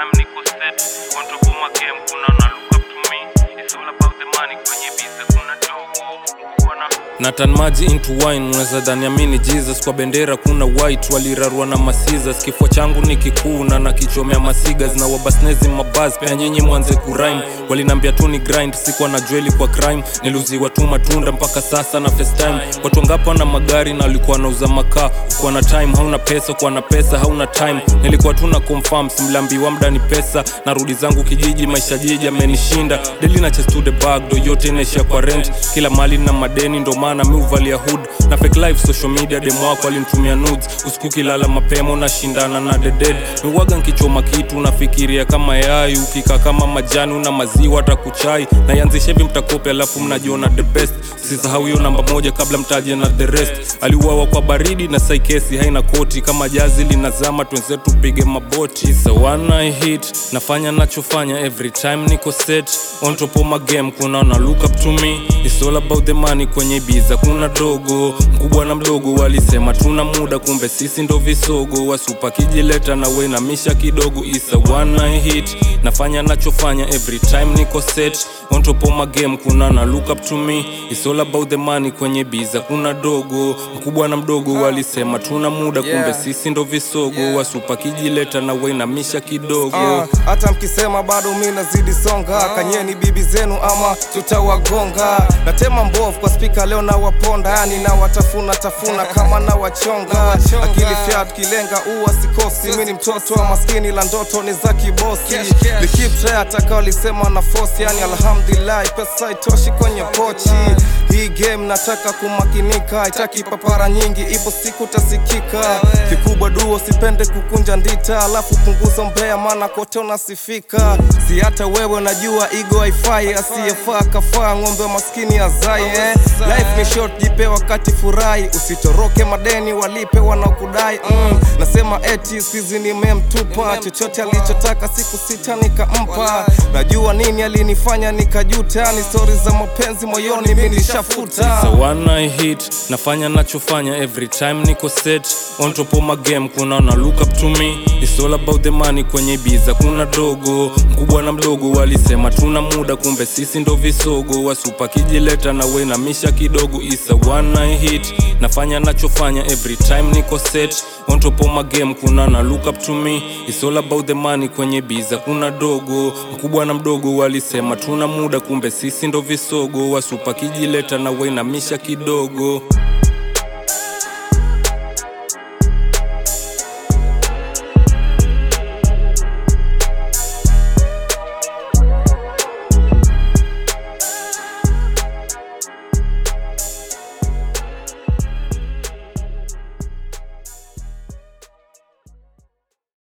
time niko set on top of my game kuna na look up to me it's all about the money kwenye biza kuna dogo mkubwa na na tan maji into wine unaweza dhani amini jesus kwa bendera kuna white walirarua na masizas kifua changu ni kikuu na nakichomea masigas na wabasnezi mabas pia nyinyi mwanze kurime walinambia tu ni grind sikuwa na jweli kwa crime niluziwa tu matunda mpaka sasa na time watu wangapi wana magari na walikuwa wanauza makaa kuwa na time hauna pesa kuwa na pesa hauna time nilikuwa tu na confirm simlambiwa mda ni pesa narudi zangu kijiji maisha jiji amenishinda deli na chest to the bag do yote inaishia kwa rent kila mali na madeni ndo maana mi uvalia hood na fake life social media demo wako alinitumia nudes usiku kilala mapema unashindana na the dead miwaga nkichoma kitu unafikiria kama yai ukika kama majani una maziwa hata kuchai naianzisha hivi mtakopi alafu mnajiona the best sisahau hiyo namba moja kabla mtaje na the rest aliuawa kwa baridi na saikesi haina koti kama jazi linazama twenzetu pige maboti so one I hit nafanya nachofanya every time niko set on top of my game kuna na look up to me it's all about the money kwenye biza kuna dogo mkubwa na mdogo walisema tuna muda kumbe sisi ndo visogo wasupa kijileta na wenamisha kidogo isa one I hit nafanya nachofanya every time niko set on top of my game kuna na look up to me it's all about the money kwenye biza kuna dogo mkubwa na mdogo walisema tuna muda kumbe Yeah. sisi ndo visogo wasupa kijileta na wenamisha kidogo Ah, hata mkisema bado mi nazidi songa kanyeni bibi zenu ama tutawagonga natema mbovu kwa spika leo nawaponda yani nawatafuna tafuna kama nawachonga akili fyat kilenga uwa sikosi mi ni mtoto wa maskini la ndoto ni za kibosi likipta ataka walisema na fosi yani alhamdulillahi pesa itoshi kwenye pochi hii game nataka kumakinika itaki papara nyingi ipo siku tasikika kikubwa duo sipende kukunja ndita alafu punguza mbea maana kote unasifika si hata wewe najua igo haifai asiyefaa kafaa ng'ombe wa maskini azai eh? life ni short jipe wakati furahi usitoroke madeni walipe wanaokudai mm. nasema eti sizi nimemtupa chochote alichotaka siku sita nikampa najua nini alinifanya nikajuta ni stori za mapenzi moyoni mi nishafuta So one I hit nafanya nachofanya every time niko set on top of my game kuna na look up to me it's all about the money kwenye biza kuna dogo mkubwa na mdogo walisema tuna muda kumbe sisi ndo visogo wasupa kijileta na wenamisha kidogo isa one I hit nafanya nachofanya every time niko set on top of my game kuna na look up to me it's all about the money kwenye biza kuna dogo mkubwa na mdogo walisema tuna muda kumbe sisi ndo visogo wasupa kijileta na wenamisha kidogo